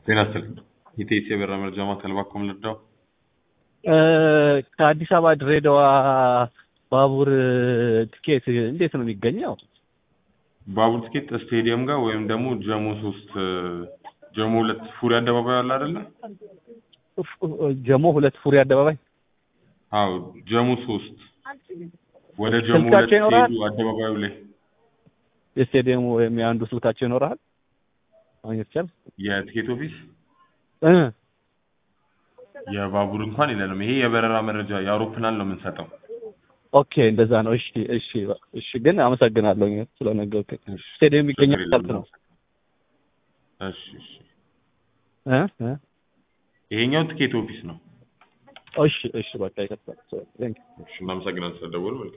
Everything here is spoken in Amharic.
ጤና ይስጥልኝ። የኢቲኤስ የበረራ መረጃ ማዕከል እባክዎ ምን ልርዳው? ከአዲስ አበባ ድሬዳዋ ባቡር ትኬት እንዴት ነው የሚገኘው? ባቡር ትኬት ስቴዲየም ጋር ወይም ደግሞ ጀሞ ሶስት ጀሞ ሁለት ፉሪ አደባባይ አለ አይደለ? ጀሞ ሁለት ፉሪ አደባባይ አዎ ጀሞ ሶስት ወደ ጀሞ ሁለት ስልካቸው ይኖራል? ሲሄዱ አደባባዩ ላይ የስቴዲየሙ ወይም የአንዱ ስልካቸው ይኖራል? ማግኘት ይቻላል? የትኬት ኦፊስ እ የባቡር እንኳን የለንም። ይሄ የበረራ መረጃ የአውሮፕላን ነው የምንሰጠው። ኦኬ እንደዛ ነው። እሺ እሺ እሺ። ግን አመሰግናለሁ ስለነገርከኝ። እሺ፣ ስቴዲየም ችግር ይገኛል የለም። ካልክ ነው እሺ እሺ። እ እ ይሄኛው ትኬት ኦፊስ ነው። እሺ እሺ። በቃ ይከፍታል። ቴንክ እሺ፣ እናመሰግናለን ስለደወሉ። መልካም